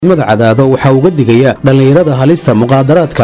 mada cadaado waxaa uga digaya dhallinyarada halista muqaadaraadka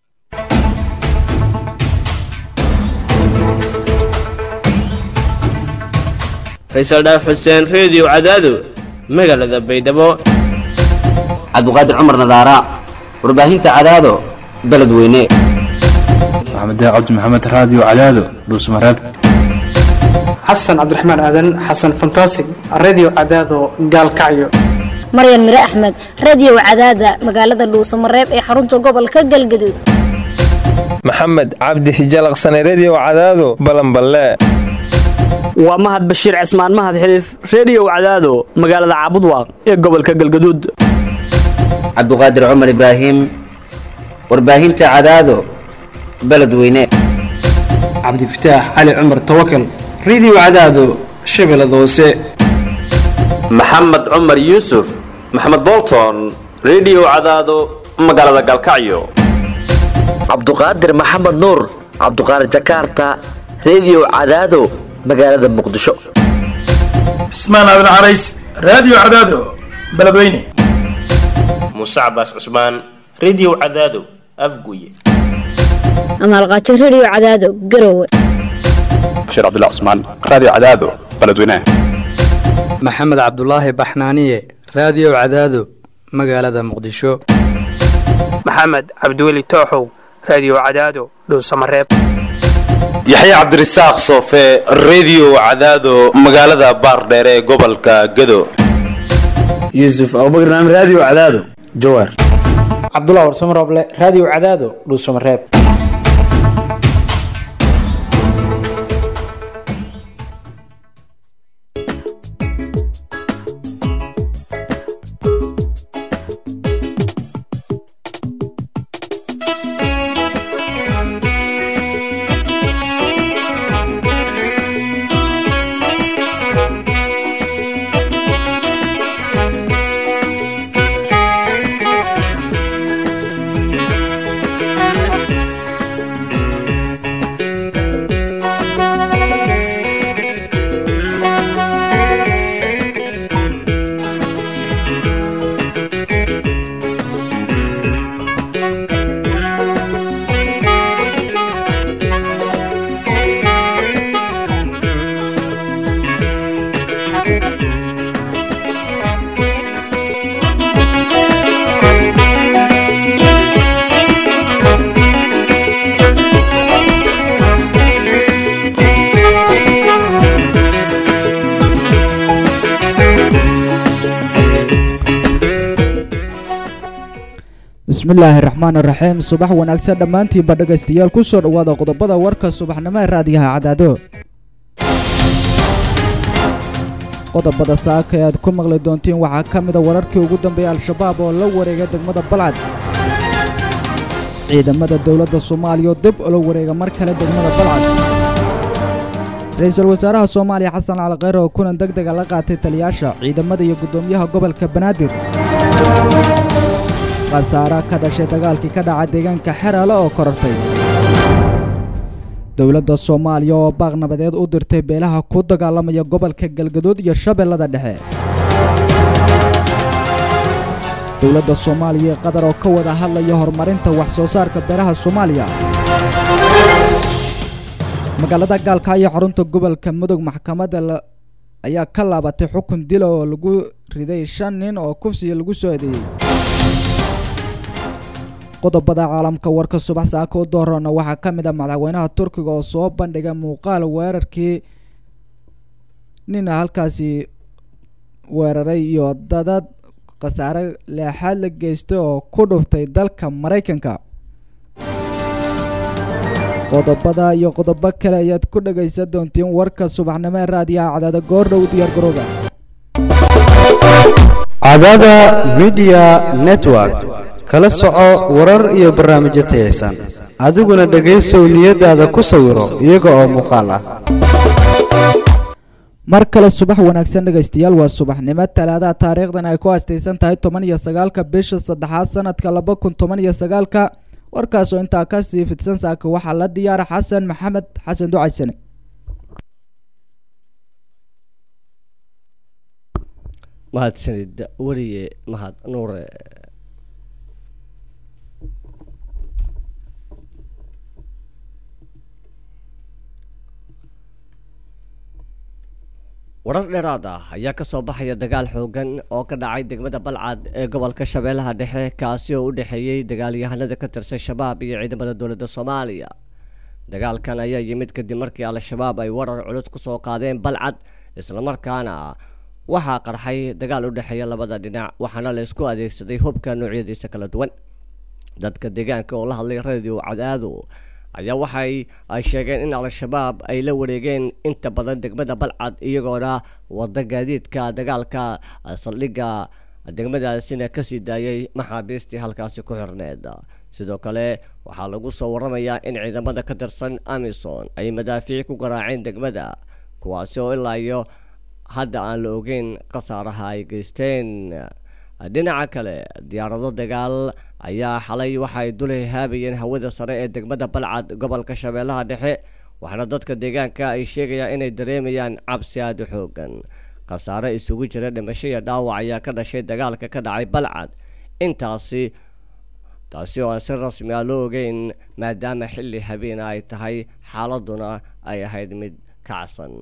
faysal dhaaf xuseen reediyo cadaado magaalada baydhabo cabduqaadir cumar nadaara warbaahinta cadaado beledweyne maxamed cabdi maxamed raadiyo cadaado dhuusmareeb xasan cabdiraxmaan aadan xasan fantasig redio cadaado gaalkacyo maryan mire axmed radio cadaada magaalada dhuusamareeb ee xarunta gobolka galgaduud maxamed cabdi hijalaqsane redio cadaado balanballe waa mahad bashiir cismaan mahad xiliif reediyo cadaado magaalada caabudwaaq ee gobolka galgaduud cabduqaadir cumar ibraahim warbaahinta cadaado beledweyne cabdifataax cali cumar tawakal redio cadaado shabeellada hoose maxamed cumar yuusuf maxamed bolton redio cadaado magaalada galkacyo cabduqaadir maxamed nuur cabduqaadir jakarta redio cadaado magaalada muqdisho cismaan aadan carays raadiyo cadaado beledweyne muuse cabaas cusmaan redio cadaado afguye amaalqaajo redio cadaado garowe bashiir cabdilla cusmaan raadiyo cadaado beledweyne maxamed cabdulaahi baxnaaniye raadiyo cadaado magaalada muqdisho maxamed cabdiweli tooxow raadiyo cadaado dhuusamareeb yaxya cabdirasaaq soofe redio cadaado magaalada baardheere ee gobolka gado yuusuf abubakar naam raadiyo cadaado jawaar cabdulah warsamo rooble raadiyo cadaado dhuusamareeb bismillaahi raxmaan raxiim subax wanaagsan dhammaantiinba dhegaystayaal ku soo dhowaada qodobada warka subaxnimo ee raadiyaha cadaado qodobada saaka ee aad ku maqli doontiin waxaa ka mida wararkii ugu dambeeyay al-shabaab oo la wareega degmada balcad ciidamada dowladda soomaaliya oo dib ula wareega mar kale degmada balcad ra-iisul wasaaraha soomaaliya xasan cali kheyre oo kulan deg dega la qaatay taliyaasha ciidamada iyo guddoomiyaha gobolka banaadir khasaara ka dhashay dagaalkii ka dhaca deegaanka xeraale oo korortay dowladda soomaaliya oo baaq nabadeed u dirtay beelaha ku dagaalamaya gobolka galgaduud iyo shabeellada dhexe dowladda soomaaliya ee qatar oo ka wada hadlaya horumarinta wax soo saarka beeraha soomaaliya magaalada gaalkaayo xarunta gobolka mudug maxkamadda ayaa ka laabatay xukun dila oo lagu riday shan nin oo kufsiga lagu soo eedeeyey qodobada caalamka warka subax saaka u doorana waxaa ka mid ah madaxweynaha turkiga oo soo bandhigay muuqaal weerarkii nina halkaasi weeraray iyo dadad khasaare leexaad la geystay oo ku dhuftay dalka maraykanka qodobada iyo qodobo kale ayaad ku dhagaysan doontiin warka subaxnimo ee raadiyaha cadaada goordhow diyaar garooga cadaada midiya network kala soco warar iyo barnaamijyo tayaysan adiguna dhegaysow niyadaada ku sawiro iyaga oo muuqaal ah mar kale subax wanaagsan dhegaystayaal waa subaxnimo talaadaha taariikhdan ay ku haastaysan tahay toban iyo sagaalka bisha saddexaad sanadka laba kun toban iyo sagaalka warkaasoo intaa kasii fidsan saaka waxaa la diyaara xasan maxamed xasan ducaysane mahadsanid weriye mahad nuure warar dheeraad ah ayaa ka soo baxaya dagaal xoogan oo ka dhacay degmada balcad ee gobolka shabeellaha dhexe kaasi oo u dhexeeyey dagaalyahanada ka tirsan shabaab iyo ciidamada dowladda soomaaliya dagaalkan ayaa yimid kadib markii al-shabaab ay warar culus ku soo qaadeen balcad islamarkaana waxaa qarxay dagaal u dhexeeya labada dhinac waxaana la isku adeegsaday hubka noocyadiisa kala duwan dadka deegaanka oo la hadlay radio cadaado ayaa waxay ay sheegeen in al-shabaab ay la wareegeen inta badan degmada balcad iyagoona wada gaadiidka dagaalka saldhigga degmadaasina kasii daayay maxaabiistii halkaasi ku xirneed sidoo kale waxaa lagu soo waramayaa in ciidamada ka tirsan amison ay madaafiic ku garaaceen degmada kuwaasi oo ilaa iyo hadda aan la ogeyn khasaaraha ay geysteen dhinaca kale diyaarado dagaal ayaa xalay waxay dul haabayeen hawada sare ee degmada balcad gobolka shabeellaha dhexe waxaana dadka deegaanka ay sheegayaan inay dareemayaan cabsi aada u xoogan khasaare isugu jira dhimasho iyo dhaawac ayaa ka dhashay dagaalka ka dhacay balcad intaasi taasi oo aan si rasmi ah loo ogeyn maadaama xilli habeena ay tahay xaaladuna ay ahayd mid kacsan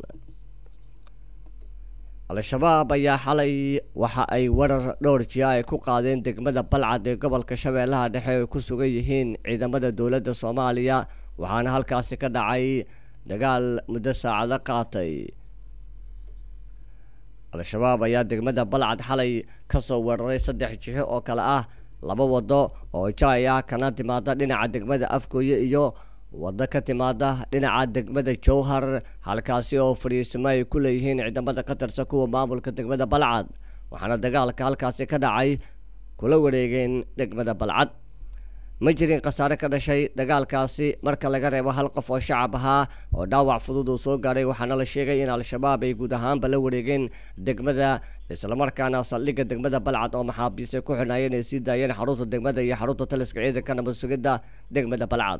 al-shabaab ayaa xalay waxa ay warar dhowr jiya ay ku qaadeen degmada balcad ee gobolka shabeellaha dhexe ay ku sugan yihiin ciidamada dowladda soomaaliya waxaana halkaasi ka dhacay dagaal muddo saacado qaatay al-shabaab ayaa degmada balcad xalay kasoo weeraray saddex jiho oo kale ah laba wado oo jaay ah kana timaada dhinaca degmada afgooye iyo waddo ka timaada dhinaca degmada jowhar halkaasi oo fadhiisimo ay ku leeyihiin ciidamada ka tirsan kuwa maamulka degmada balcad waxaana dagaalka halkaasi ka dhacay kula wareegeen degmada balcad ma jirin khasaare ka dhashay dagaalkaasi marka laga reebo hal qof oo shacab ahaa oo dhaawac fudud uu soo gaaray waxaana la sheegay in al-shabaab ay guud ahaanba la wareegeen degmada islamarkaana saldhigga degmada balcad oo maxaabiis ay ku xidhnaayeen ay sii daayeen xarunta degmada iyo xarunta taliska ciidanka nabad sugidda degmada balcad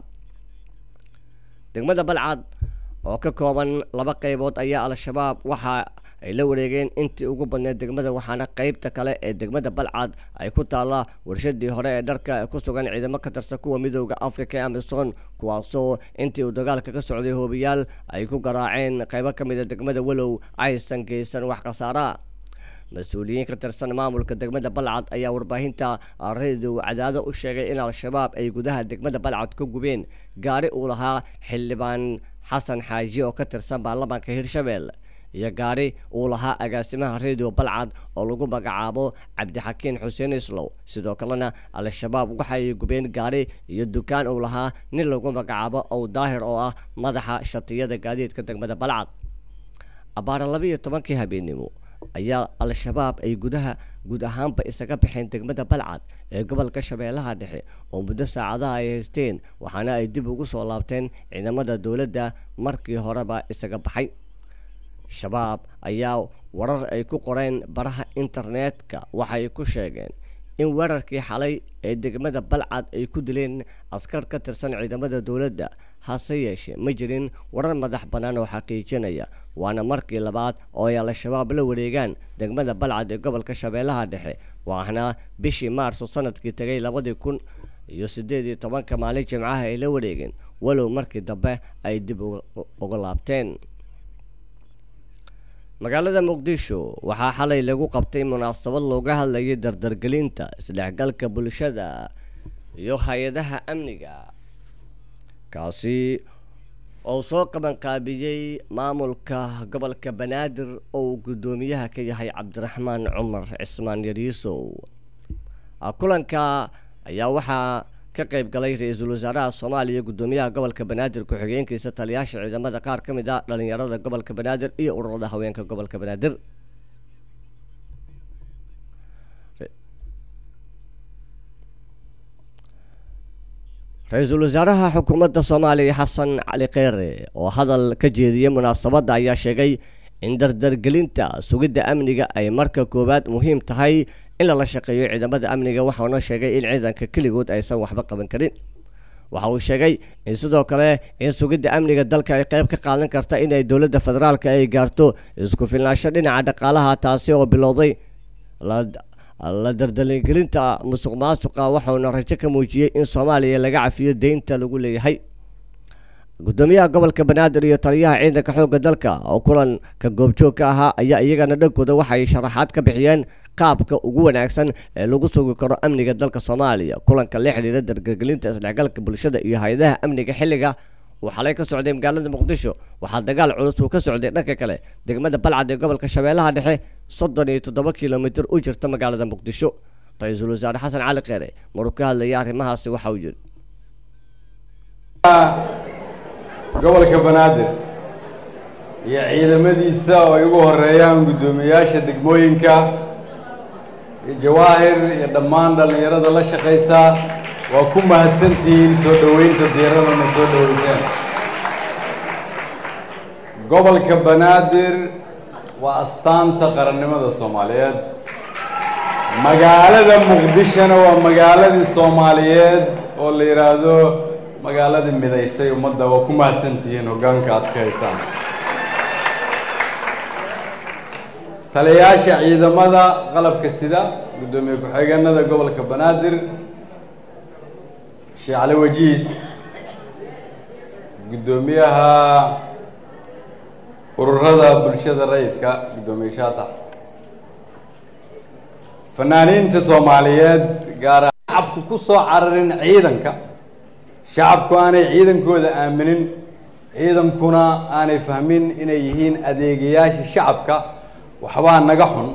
degmada balcad oo ka kooban laba qaybood ayaa al-shabaab waxa ay la wareegeen intii ugu badneed degmada waxaana qeybta kale ee degmada balcad ay ku taalla warshadii hore ee dharka ku sugan ciidamo ka tirsan kuwa midooda africa ee amison kuwaasoo intii uu dagaalka ka socday hoobiyaal ay ku garaaceen qeybo ka mid a degmada walow aysan geysan wax khasaara mas-uuliyiin ka tirsan maamulka degmada balcad ayaa warbaahinta radio cadaado u sheegay in al-shabaab ay gudaha degmada balcad ka gubeen gaari uu lahaa xildhibaan xasan xaaji oo ka tirsan baarlamaanka hirshabelle iyo gaari uu lahaa agaasimaha radio balcad oo lagu magacaabo cabdixakiin xuseen islow sidoo kalena al-shabaab waxay gubeen gaari iyo dukaan uu lahaa nin lagu magacaabo ow daahir oo ah madaxa shatiyada gaadiidka degmada balcad abaara labiiyo tobankii habeennimo ayaa al-shabaab ay gudaha guud ahaanba isaga baxeen degmada balcad ee gobolka shabeellaha dhexe oo muddo saacadaha ay haysteen waxaana ay dib ugu soo laabteen ciidamada dowladda markii horeba isaga baxay shabaab ayaa warar ay ku qoreen baraha internetka waxay ku sheegeen in weerarkii xalay ee degmada balcad ay ku dileen askar ka tirsan ciidamada dowladda hase yeeshee ma jirin warar madax bannaan oo xaqiijinaya waana markii labaad oo ay al-shabaab la wareegaan degmada balcad ee gobolka shabeellaha dhexe waxaana bishii maarso sanadkii tegay labadii kun iyo siddeed iyo tobanka maalin jimcaha ay la wareegeen walow markii dambe ay dib uga laabteen magaalada muqdisho waxaa xalay lagu qabtay munaasabad looga hadlayay dardargelinta isdhexgalka bulshada iyo hay-adaha amniga kaasi oo soo qabanqaabiyey maamulka gobolka banaadir oo uu guddoomiyaha ka yahay cabdiraxmaan cumar cismaan yariisow kulanka ayaa waxaa ka qayb galay ra-iisul wasaaraha soomaaliya guddoomiyaha gobolka banaadir ku-xigeenkiisa taliyaasha ciidamada qaar ka mid ah dhalinyarada gobolka banaadir iyo ururada haweenka gobolka banaadir ra-iisul wasaaraha xukuumadda soomaaliya xasan cali kheyre oo hadal ka jeediyey munaasabadda ayaa sheegay in dardargelinta sugidda amniga ay marka koowaad muhiim tahay in lala shaqeeyo ciidamada amniga waxauna sheegay in ciidanka keligood aysan waxba qaban karin waxa uu sheegay in sidoo kale in sugidda amniga dalka ay qayb ka qaadan karta inay dowladda federaalka ay gaarto isku filnaansho dhinaca dhaqaalaha taasi oo bilowday la dardaligelinta musuq maasuqa waxauna rajo ka muujiyey in soomaaliya laga cafiyo deynta lagu leeyahay gudoomiyaha gobolka banaadir iyo taliyaha ciidanka xoogga dalka oo kulanka goobjoog ka ahaa ayaa iyagana dhankooda waxay sharaxaad ka bixiyeen qaabka ugu wanaagsan ee lagu sugi karo amniga dalka soomaaliya kulanka la xidhiira dargegelinta isdhexgalka bulshada iyo hay-adaha amniga xilliga uu xalay ka socday magaalada muqdisho waxaa dagaal culus uu ka socday dhanka kale degmada balcad ee gobolka shabeellaha dhexe soddon iyo toddoba kilomitir u jirta magaalada muqdisho ra-iisul wasaare xasan cali keere maruu ka hadlayay arrimahaasi waxa uu yidhi gobolka banaadir iyo ciidamadiisa oo ay ugu horeeyaan guddoomiyayaasha degmooyinka iyo jawaahir iyo dhammaan dhallinyarada la shaqaysa waa ku mahadsantihiin soo dhoweynta diiradana soo dhoweyseen gobolka banaadir waa astaanta qarannimada soomaaliyeed magaalada muqdishona waa magaaladii soomaaliyeed oo la yidhaahdo magaaladii midaysay ummadda waa ku mahadsantihiin hoggaanka aad ka haysaan taliyayaasha ciidamada qalabka sida guddoomiye ku-xigeenada gobolka banaadir sheekh cali wajiis guddoomiyaha ururada bulshada rayidka guddoomiye shaatax fanaaniinta soomaaliyeed gaar ahaan shacabku ku soo cararin ciidanka shacabku aanay ciidankooda aaminin ciidankuna aanay fahmin inay yihiin adeegayaasha shacabka waxbaa naga xun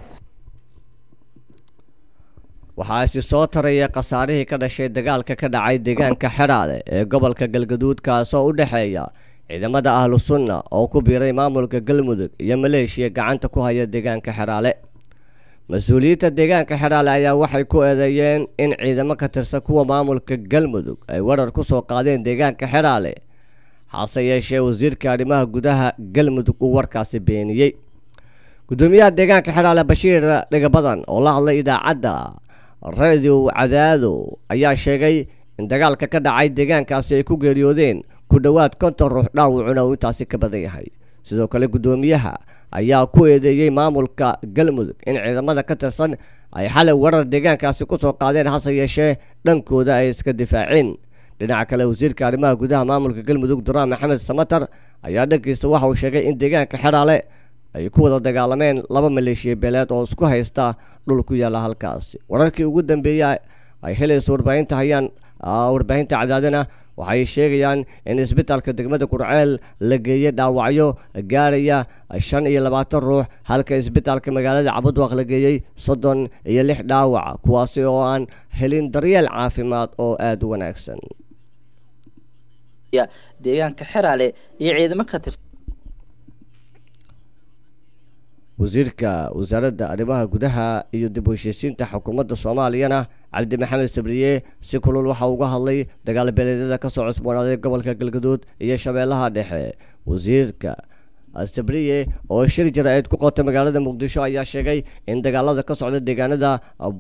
waxaa isi soo taraya khasaarihii ka dhashay dagaalka ka dhacay deegaanka xedhaale ee gobolka galgaduud kaasoo u dhexeeya ciidamada ahlu sunna oo ku biiray maamulka galmudug iyo maleeshiya gacanta ku haya deegaanka xedhaale mas-uuliyiinta deegaanka xedhaale ayaa waxay ku eedeeyeen in ciidamo ka tirsan kuwa maamulka galmudug ay warar ku soo qaadeen deegaanka xedhaale hase yeeshee wasiirka arrimaha gudaha galmudug uu warkaasi beeniyey gudoomiyaha deegaanka xedhaale bashiir dhigabadan oo la hadlay idaacadda radio cadaado ayaa sheegay in dagaalka ka dhacay deegaankaasi ay ku geeriyoodeen ku dhowaad konton ruux dhaawacuna uu intaasi ka badan yahay sidoo kale guddoomiyaha ayaa ku eedeeyey maamulka galmudug in ciidamada ka tirsan ay xalay warar deegaankaasi ku soo qaadeen hase yeeshee dhankooda ay iska difaaceen dhinaca kale wasiirka arrimaha gudaha maamulka galmudug duraan maxamed samatar ayaa dhankiisa waxa uu sheegay in deegaanka xedhaale ay ku wada dagaalameen laba maleeshiya beeleed oo isku haysta dhul ku yaalla halkaasi wararkii ugu dambeeyey ay helaysa warbaahinta hayaan warbaahinta cadaadana waxay sheegayaan in isbitaalka degmada kurceel la geeyey dhaawacyo gaaraya shan iyo labaatan ruux halka isbitaalka magaalada cabudwaq la geeyey soddon iyo lix dhaawac kuwaasi oo aan helin daryeel caafimaad oo aada u wanaagsan deegaanka xeraale iyo ciidamo ka tirsan wasiirka wasaaradda arrimaha gudaha iyo dib u heshiisiinta xukuumadda soomaaliyana cabdi maxamed sabriye si kulul waxa uga hadlay dagaal beeleedyada kasoo cusboonaaday gobolka galgaduud iyo shabeellaha dhexe wasiirka sabriye oo shir jara-eed ku qotay magaalada muqdisho ayaa sheegay in dagaalada ka socda deegaanada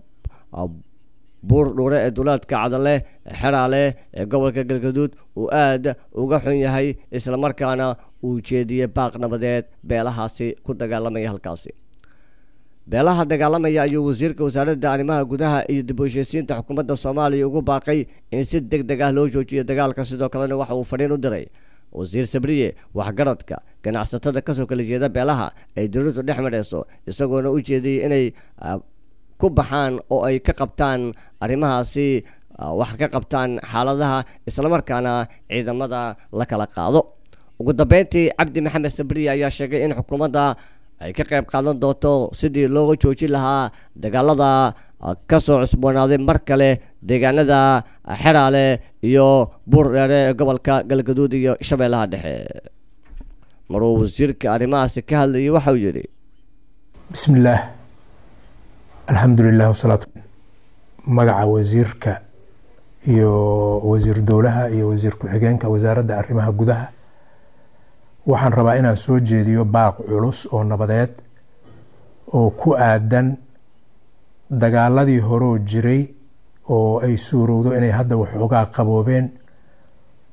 buur dhuure ee duulaadka cadale xeraale ee gobolka galgaduud uu aada uga xun yahay islamarkaana uu jeediyey baaq nabadeed beelahaasi ku dagaalamaya halkaasi beelaha dagaalamaya ayuu wasiirka wasaaradda arrimaha gudaha iyo dib u heshiisiinta xukuumadda soomaaliya ugu baaqay in si deg deg ah loo joojiyo dagaalka sidoo kalena waxa uu fadhiin u diray wasiir sabriye waxgaradka ganacsatada kasoo kala jeeda beelaha ay dowladdu dhex mareyso isagoona u jeediyey inay ku baxaan oo ay ka qabtaan arrimahaasi wax ka qabtaan xaaladaha islamarkaana ciidamada la kala qaado ugu dambeyntii cabdi maxamed sabriye ayaa sheegay in xukuumadda ay ka qayb qaadan doonto sidii looga joojin lahaa dagaalada kasoo cusboonaaday mar kale deegaanada xeraale iyo buur dheere ee gobolka galgaduud iyo shabeellaha dhexe maruu wasiirka arrimahaasi ka hadlayay waxauu yidhi bismillaah alxamdulilah wasalaatu magaca wasiirka iyo wasiir dowlaha iyo wasiir ku-xigeenka wasaaradda arrimaha gudaha waxaan rabaa inaan soo jeediyo baaq culus oo nabadeed oo ku aadan dagaaladii horoo jiray oo ay suurowdo inay hadda waxoogaa qaboobeen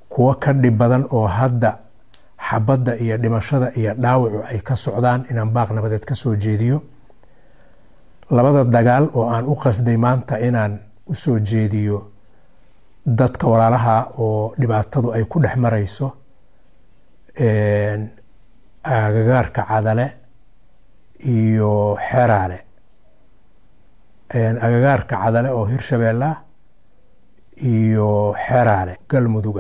kuwo ka dhib badan oo hadda xabadda iyo dhimashada iyo dhaawacu ay ka socdaan inaan baaq nabadeed ka soo jeediyo labada dagaal oo aan u qasday maanta inaan u soo jeediyo dadka walaalaha oo dhibaatadu ay ku dhex marayso agagaarka cadale iyo xeraale agagaarka cadale oo hirshabeella iyo xeraale galmuduga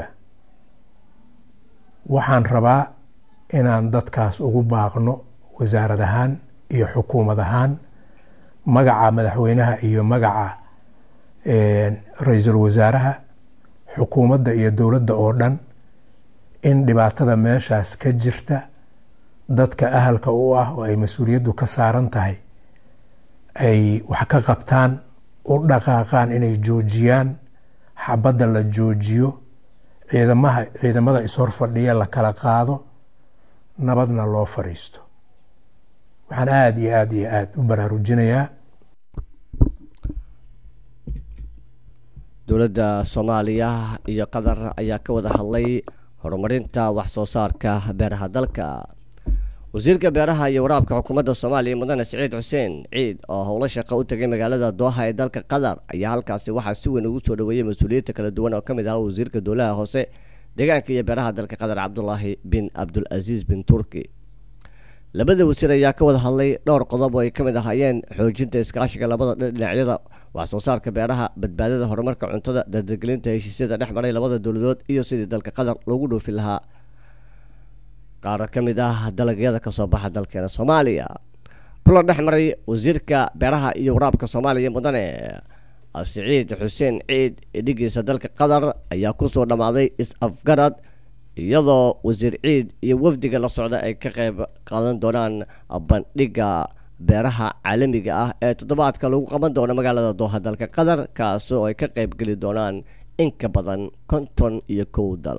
waxaan rabaa inaan dadkaas ugu baaqno wasaarad ahaan iyo xukuumad ahaan magaca madaxweynaha iyo magaca ra-iisul wasaaraha xukuumadda iyo dowladda oo dhan in dhibaatada meeshaas ka jirta dadka ahalka u ah oo ay mas-uuliyaddu ka saaran tahay ay wax ka qabtaan u dhaqaaqaan inay joojiyaan xabadda la joojiyo ciidamaha ciidamada ishor fadhiya la kala qaado nabadna loo fadhiisto waxaan aada iyo aada iyo aada u baraarujinayaa dowladda soomaaliya iyo qatar ayaa ka wada hadlay horumarinta wax soo saarka beeraha dalka wasiirka beeraha iyo waraabka xukuumadda soomaaliya mudane siciid xuseen ciid oo howlo shaqo u tegay magaalada dooha ee dalka qatar ayaa halkaasi waxaa si weyn ugu soo dhaweeyey mas-uuliyiinta kala duwan oo ka mid ahaa wasiirka dowlaha hoose deegaanka iyo beeraha dalka qatar cabdulaahi bin cabdulcasiis bin turki labada wasiir ayaa ka wada hadlay dhowr qodob oo ay ka mid ahaayeen xoojinta iskaashiga labada dhinacyada wax soo saarka beeraha badbaadada horumarka cuntada dardargelinta heshiisyada dhex maray labada dowladood iyo sidii dalka qatar loogu dhoofin lahaa qaar ka mid ah dalagyada kasoo baxa dalkeena soomaaliya kulan dhex maray wasiirka beeraha iyo waraabka soomaaliya mudane siciid xuseen ciid dhigiisa dalka qatar ayaa kusoo dhammaaday is-afgarad iyadoo wasiir ciid iyo wafdiga la socda ay ka qeyb qaadan doonaan bandhiga beeraha caalamiga ah ee toddobaadka lagu qaban doono magaalada dooha dalka qatar kaasoo ay ka qeyb geli doonaan in ka badan konton iyo kow dal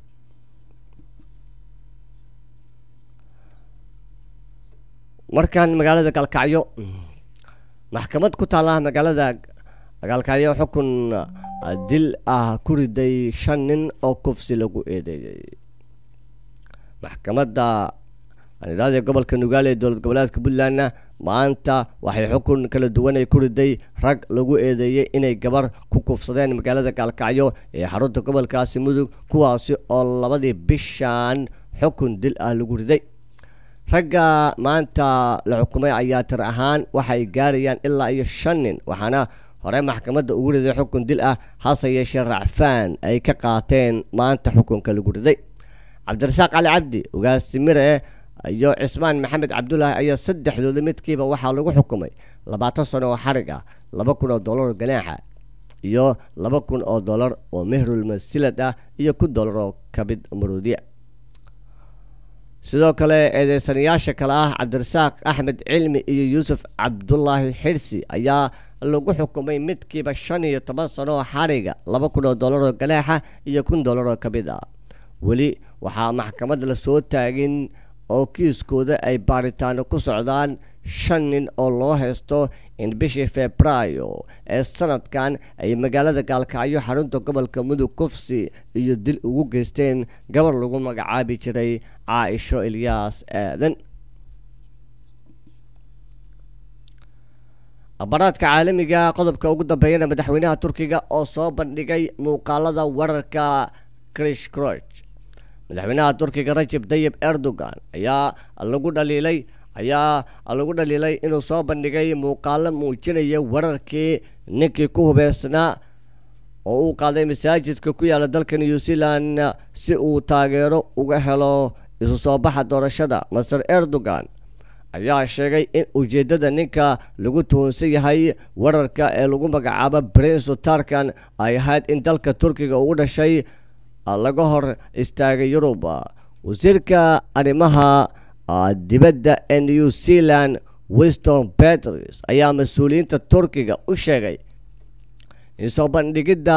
markan magaalada galkacyo maxkamad ku taala magaalada galkacyo xukun dil ah ku riday shan nin oo kufsi lagu eedeeyey maxkamadda anidhaada gobolka nugaale ee dowlad goboleedka puntlandna maanta waxay xukun kala duwan ay ku riday rag lagu eedeeyey inay gabar ku kufsadeen magaalada gaalkacyo ee xarunta gobolkaasi mudug kuwaasi oo labadii bishan xukun dil ah lagu riday ragga maanta la xukumay ayaa tir ahaan waxay gaarayaan ilaa iyo shan nin waxaana hore maxkamadda ugu riday xukun dil ah hase yeeshee racfaan ay ka qaateen maanta xukunka lagu riday cabdirasaaq cali cabdi ugaasimire iyo cismaan maxamed cabdulaahi ayaa saddexdooda midkiiba waxaa lagu xukumay labaatan sano oo xarig ah laba kun oo dollar oo ganaaxa iyo laba kun oo dollar oo mehrul masilad ah iyo kun dollar oo kabid maruudiya sidoo kale eedeysanayaasha kale ah cabdirasaaq axmed cilmi iyo yuusuf cabdulaahi xirsi ayaa lagu xukumay midkiiba shan iyo toban sano oo xariga laba kun oo dollar oo ganaaxa iyo kun dollar oo kamid ah weli waxaa maxkamad la soo taagin oo kiiskooda ay baaritaano ku socdaan shan nin oo loo haysto in bishii febraayo ee sanadkan ay magaalada gaalkacyo xarunta gobolka mudug kufsi iyo dil ugu geysteen gabar lagu magacaabi jiray caaisho ilyaas aadan abaraadka caalamiga qodobka ugu dambeeyana madaxweynaha turkiga oo soo bandhigay muuqaalada wararka krish croch madaxweynaha turkiga rajab tayib erdogan ayaa lagu dhaliilay ayaa lagu dhaliilay inuu soo bandhigay muuqaalo muujinaya wararkii ninkii ku hubeysnaa oo uu qaaday masaajidka ku yaala dalka new zealand si uu taageero uga helo isu soo baxa doorashada maser erdogan ayaa sheegay in ujeeddada ninka lagu tuhunsan yahay wararka ee lagu magacaabo prince tarkan ay ahayd in dalka turkiga ugu dhashay laga hor istaagay yurub wasiirka arrimaha dibadda ee new zealand winston peters ayaa mas-uuliyiinta turkiga u sheegay in soo bandhigidda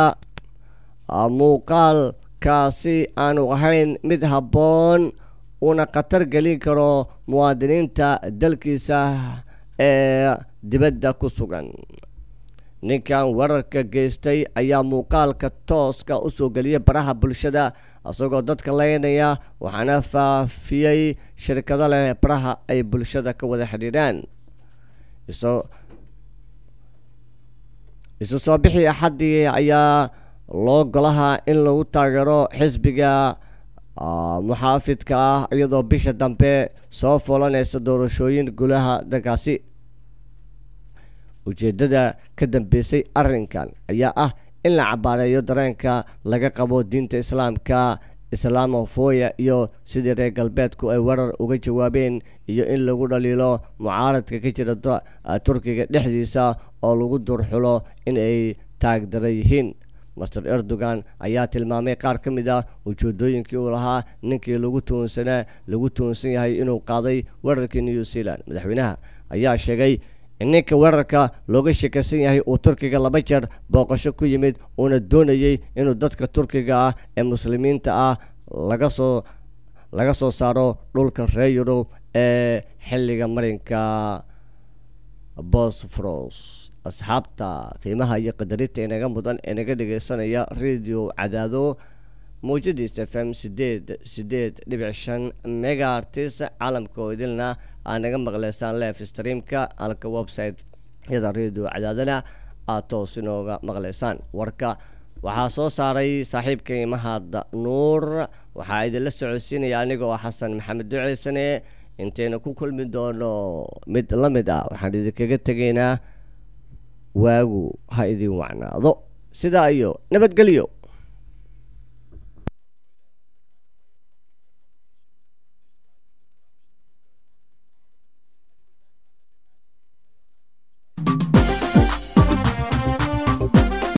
muuqaalkaasi aanu ahayn mid habboon uuna khatar gelin karo muwaadiniinta dalkiisa ee dibadda ku sugan ninkan weerarka geystay ayaa muuqaalka tooska usoo geliyay baraha bulshada isagoo dadka leynaya waxaana faafiyey shirkado leh baraha ay bulshada ka wada xidhiidhaan iso isu soo bixii axaddii ayaa loo golaha in lagu taageero xisbiga muxaafidka ah iyadoo bisha dambe soo fulanaysa doorashooyin gulaha dalkaasi ujeeddada ka dambeysay arrinkan ayaa ah in la cabaareeyo dareenka laga qabo diinta islaamka islaamofoya iyo sidii reer galbeedku ay weerar uga jawaabeen iyo in lagu dhaliilo mucaaradka ka jira turkiga dhexdiisa oo lagu durxulo in ay taagdara yihiin master erdogan ayaa tilmaamay qaar ka mid ah ujeedooyinkii uu lahaa ninkii lagu tuunsanaa lagu tuunsan yahay inuu qaaday weerarkii new zealand madaxweynaha ayaa sheegay in ninka weerarka looga sheekaysan yahay uu turkiga laba jeer booqasho ku yimid uuna doonayey inuu dadka turkiga ah ee muslimiinta ah laga soo laga soo saaro dhulka reer yurub ee xilliga marinka bosforos asxaabta qiimaha iyo qadarinta inaga mudan ee naga dhegeysanaya radio cadaado mawjadiis f m sideed sideed dhibic shan megaartis caalamka oo idilna aa naga maqleysaan lef streamka halka website yada radio cadaadana aad toos inooga maqleysaan warka waxaa soo saaray saaxiibka imahad nuur waxaa idinla socodsiinaya anigoo xasan maxamed duceysane intayna ku kulmi doono mid la mid ah waxaan idinkaga tegaynaa waagu ha idin wacnaado sidaa iyo nabadgelyo